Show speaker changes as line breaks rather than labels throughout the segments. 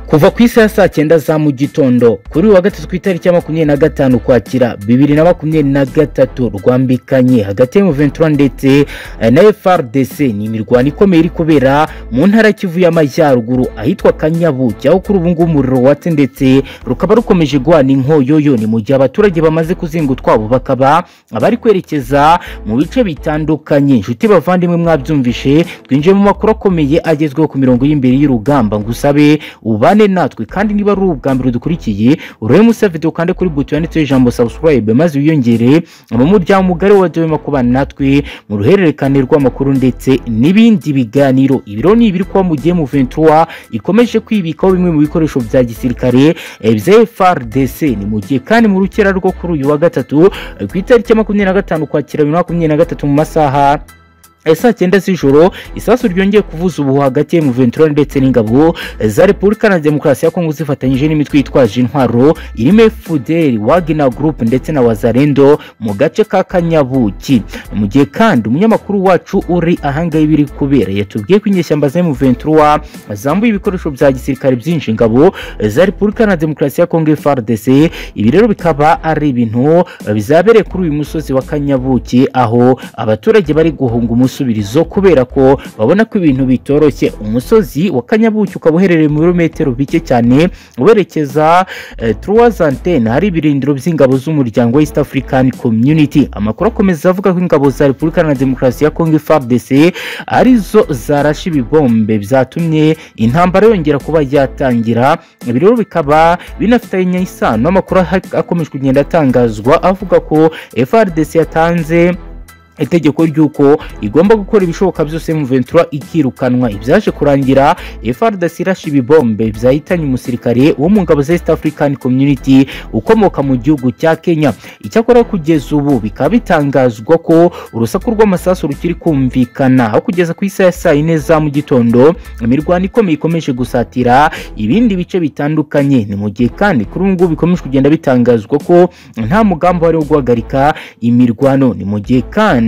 kuva ku isaha ya saa cyenda za mu gitondo kuri uyu wa gatatu ku itariki ya makumyabiri na gatanu ukwakira bibiri na makumyabiri na gatatu rwambikanye hagati y'umuventura ndetse na frdc ni imirwano ikomeye iri kubera mu ntara kivu y'amajyaruguru ahitwa kanyabuki aho kuri ubu ngubu umuriro watse ndetse rukaba rukomeje guhana inkoyoyo ni mu gihe abaturage bamaze kuzinga utwabo bakaba abari kwerekeza mu bice bitandukanye inshuti bavandimwe mwabyumvishe twinjiye mu makuru akomeye agezweho ku mirongo y'imbere y'urugamba ngo usabe uba ubane natwe kandi niba ari ubwa mbere dukurikiye urebe musa video kandi kuri buto yanditseho ijambo subscribe maze wiyongere mu muryango mugari wa Dema kubana natwe mu ruhererekane rw'amakuru ndetse n'ibindi biganiro ibiro ni ibiri kuba mu gihe mu 23 ikomeje kwibikaho bimwe mu bikoresho bya gisirikare bya FRDC ni mu gihe kandi mu rukera rwo kuri uyu wa gatatu ku itariki ya makumyabiri na gatanu kwakira bibiri na makumyabiri na gatatu mu masaha saa cyenda z'ijoro isasu ryongeye kuvuza ubu hagati mu ventura ndetse n'ingabo za repubulika na demokarasi ya kongo zifatanyije n'imitwe yitwaje intwaro irimo fuderi wagina gurupe ndetse na wazarendo mu gace ka kanyabuki mu gihe kandi umunyamakuru wacu uri ahangaha ibiri kubera yatubwiye ko inyeshyamba za mu ventura zambuye ibikoresho bya gisirikare byinshi ingabo za repubulika na demokarasi ya kongo frdc ibi rero bikaba ari ibintu bizabereye kuri uyu musozi wa kanyabuki aho abaturage bari guhunga umusozi ibisubizo kubera ko babona ko ibintu bitoroshye umusozi wa kanyabuki ukaba uherereye mu birometero bike cyane werekeza trois antene hari ibirindiro by'ingabo z'umuryango wa East African Community amakuru akomeza avuga ko ingabo za Repubulika na Demokarasi ya Kongo FARDC arizo zarashe ibibombe byatumye intambara yongera kuba yatangira ibi rero bikaba binafitanye isano amakuru akomeje kugenda atangazwa avuga ko FARDC yatanze itegeko ry'uko igomba gukora ibishoboka byose mu ventura ikirukanwa ibyaje kurangira FRDC irashe ibibombe byahitanye umusirikare wo mu ngabo za East African Community ukomoka mu gihugu cya Kenya icyakora kugeza ubu bikaba bitangazwa ko urusaku rw'amasasu rukiri kumvikana aho kugeza ku isaha ya saa yine za mu gitondo imirwano ikomeye ikomeje gusatira ibindi bice bitandukanye ni mu gihe kandi kuri ubu ngubu bikomeje kugenda bitangazwa ko nta mugambi wari wo guhagarika imirwano ni mu gihe kandi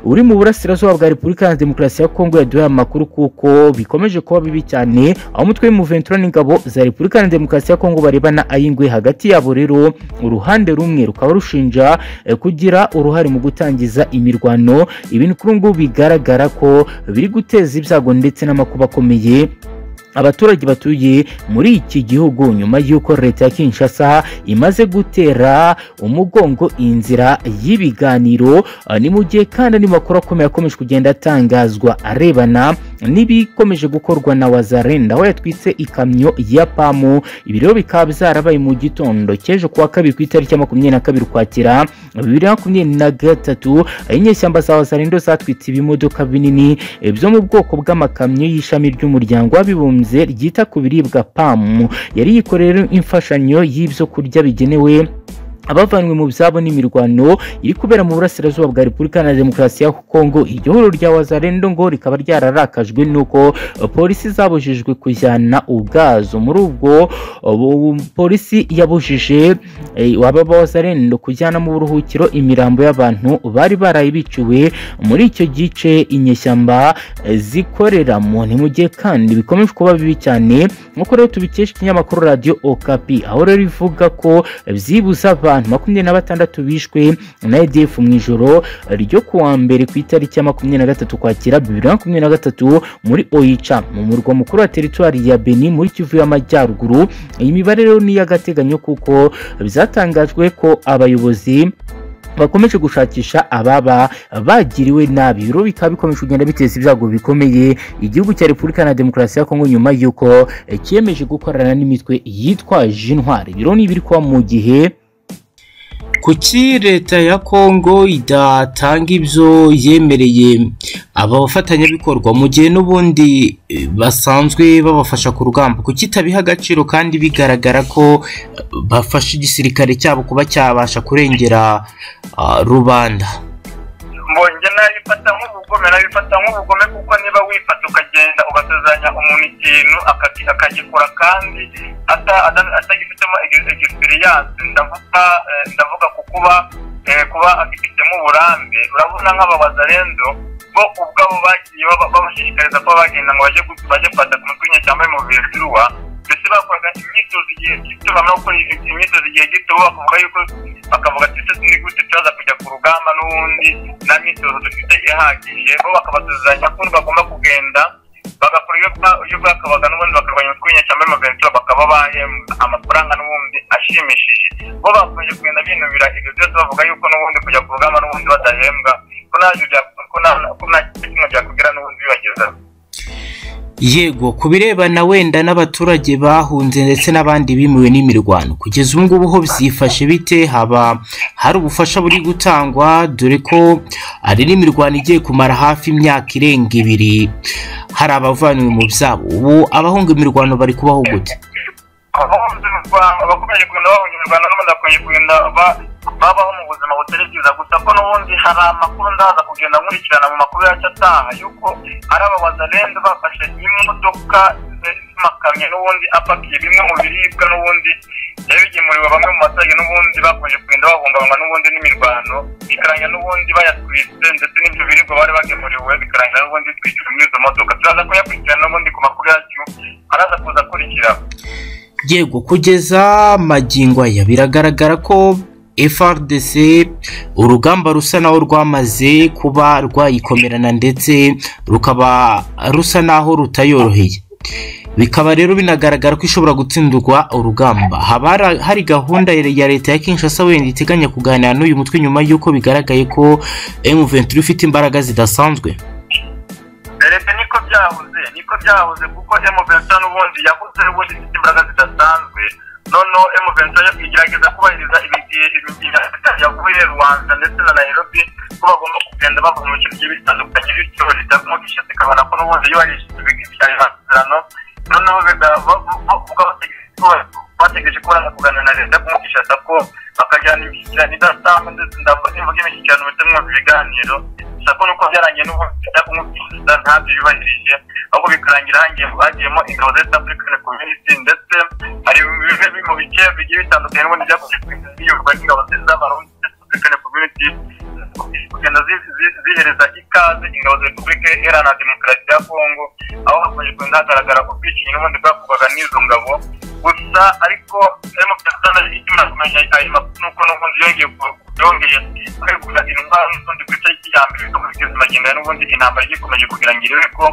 uri mu burasirazuba bwa repubulika ya demokarasi ya kongo yaduhaye amakuru kuko bikomeje kuba bibi cyane aho umutwe w'umuventura n'ingabo za repubulika ya demokarasi ya kongo barebana ay'ingwe hagati yabo rero uruhande rumwe rukaba rushinja kugira uruhare mu gutangiza imirwano ibintu kuri ngubu bigaragara ko biri guteza ibyago ndetse n'amakuba akomeye abaturage batuye muri iki gihugu nyuma y'uko leta ya Kinshasa imaze gutera umugongo inzira y'ibiganiro ni mu gihe kandi andi makuru akomeye akomeje kugenda atangazwa arebana n'ibikomeje gukorwa na wazarenda aho yatwitse ikamyo ya pamu ibi rero bikaba byarabaye mu gitondo cy'ejo kuwa kabiri ku itariki ya makumyabiri na kabiri ukwakira bibiri na makumyabiri na gatatu inyeshyamba za wazarenda zatwitse ibimodoka binini byo mu bwoko bw'amakamyo y'ishami ry'umuryango w'abibumbye ryita ku biribwa pamu yari yikorera imfashanyo y'ibyo kurya bigenewe abavanywe mu byabo n'imirwano iri kubera mu burasirazuba bwa repubulika na demokarasi ya kongo iryo huriro rya wazarendo ngo rikaba ryararakajwe n'uko polisi zabujijwe kujyana ubwazo muri ubwo polisi yabujije waba wazarendo kujyana mu buruhukiro imirambo y'abantu bari baraye biciwe muri icyo gice inyeshyamba zikoreramo ni mu gihe kandi bikomeje kuba bibi cyane nk'uko rero tubikesha ikinyamakuru radiyo okapi aho rero ivuga ko byibuze abantu abantu makumyabiri na batandatu bishwe na EDF mu ijoro ryo kuwa mbere ku itariki ya makumyabiri na gatatu kwakira bibiri na makumyabiri na gatatu muri Oicha mu murwa mukuru wa teritwari ya Beni muri Kivu y'Amajyaruguru iyi mibare rero ni iy'agateganyo kuko byatangajwe ko abayobozi bakomeje gushakisha ababa bagiriwe nabi ibiro bikaba bikomeje kugenda biteza ibyago bikomeye igihugu cya repubulika na demokarasi ya kongo nyuma y'uko cyemeje gukorana n'imitwe yitwaje intwari ibiro ni ibiri kuba mu gihe
kuki leta ya kongo idatanga ibyo yemereye aba bafatanyabikorwa mu gihe n'ubundi basanzwe babafasha ku rugamba kuki itabiha agaciro kandi bigaragara ko bafasha igisirikare cyabo kuba cyabasha kurengera rubanda
mbonye nabifata nk'ubugome nabifata nk'ubugome kuko niba wifata ukagenda ugasezeranya umuntu ikintu akagikora kandi atagifitemo egisipiriyanse ndavuga ku kuba kuba agifitemo uburambe urabona nk'ababaza rendo bo ubwabo bagiye babashishikariza kuba bagenda ngo bajye bajye kwataka umutwe inyeshyamba mu biruwa mbese bakoraga imyitozo igihe gito bamara gukora imyitozo igihe gito bakavuga yuko bakavuga ati ese ni gute turaza kujya ku rugamba n'ubundi nta myitozo dufite ihagije bo bakabasezeranya ko bagomba kugenda bagakora iyo bwakabaga n'ubundi bakarwanya utwinya cyangwa amaventura bakaba bahembwa amafaranga n'ubundi ashimishije bo bakomeje kugenda binubira ibyo byose bavuga yuko n'ubundi kujya ku rugamba n'ubundi badahembwa ko nta kintu byakubwira n'ubundi bibagezaho
yego ku birebana wenda n'abaturage bahunze ndetse n'abandi bimuwe n'imirwano kugeza ubu ngubu ho byifashe bite haba hari ubufasha buri gutangwa dore ko hari n'imirwano igiye kumara hafi imyaka irenga ibiri hari abavanywe mu byabo ubu abahunga imirwano bari kubaho gute
abakomeje kugenda bahunga imirwano n'abandi bakomeje kugenda babaho mu buzima butari bwiza gusa ko n'ubundi hari amakuru ndaza kugenda nkurikirana mu makuru yacu ataha yuko ari abawazarenze bafashe imodoka z'imakamyo n'ubundi apakiye bimwe mu biribwa n'ubundi byari bigemuriwe bamwe mu baturage n'ubundi bakomeje kugenda bahungabangwa n'ubundi n'imirwano bikarangira n'ubundi bayatwitse ndetse n'ibyo biribwa bari bagemuriwe bikarangira n'ubundi bitwikira muri izo modoka turaza kuyakurikirana n'ubundi ku makuru yacu araza kuza akurikiraho
yego kugeza magingo aya biragaragara ko FRDC urugamba rusa naho rwamaze kuba rwayikomerana ndetse rukaba rusa naho rutayoroheye bikaba rero binagaragara ko ishobora gutsindirwa urugamba haba hari gahunda ya leta ya Kinshasa wenda iteganya kuganira n'uyu mutwe nyuma y'uko bigaragaye ko M23 ifite imbaraga zidasanzwe
leta niko byahoze niko byahoze kuko M23 n'ubundi yahoze n'ubundi ifite imbaraga zidasanzwe noneho emuventi yo igerageza kubahiriza ibigihe yavuye rwanda ndetse na nairobi ko bagomba kugenda bava mu bice bigiye bitandukanye bityo leta kumukisha zikabona ko n'ubundi iyo barishyize amasezerano noneho bategereje ko baraza kuganira na leta kumukisha ko bakajyana imishyikirano idasanzwe ndetse ndavuga imishyikirano ndetse mwumva ibiganiro gusa ko nuko byarangiye n'ubundi leta kumukisha ntabyo yubahirije ahubwo bikarangira hagiyemo ingabo za east african community ndetse hari bimwe mu bice bigiye bitandukanye n'ubundi byakomeje kugenda biyoborwa n'ingabo z'abarundi east african community kugenda zihereza ikaze ingabo za repubulika iharanira demokarasi ya kongo aho hakomeje kugenda hagaragara ubwicanyi n'ubundi bwakorwaga n'izo ngabo gusa ariko harimo kugenda ikimara kumenya ayo makuru nuko n'ubundi yongeye yongeye kwegura indwara n'ubundi ku itariki ya mbere bikamugeza magenda n'ubundi intambara igikomeje kugira ngo irebe ko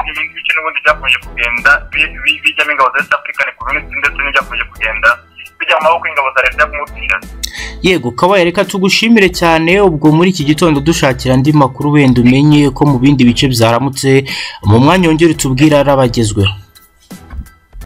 ibice n'ubundi byakomeje kugenda bijyamo ingabo za east african community ndetse n'ibyakomeje kugenda bijya mu maboko y'ingabo za leta kumubwira
yego kabaye reka tugushimire cyane ubwo muri iki gitondo dushakira andi makuru wenda umenye ko mu bindi bice byaramutse mu mwanya wongere utubwira arabagezweho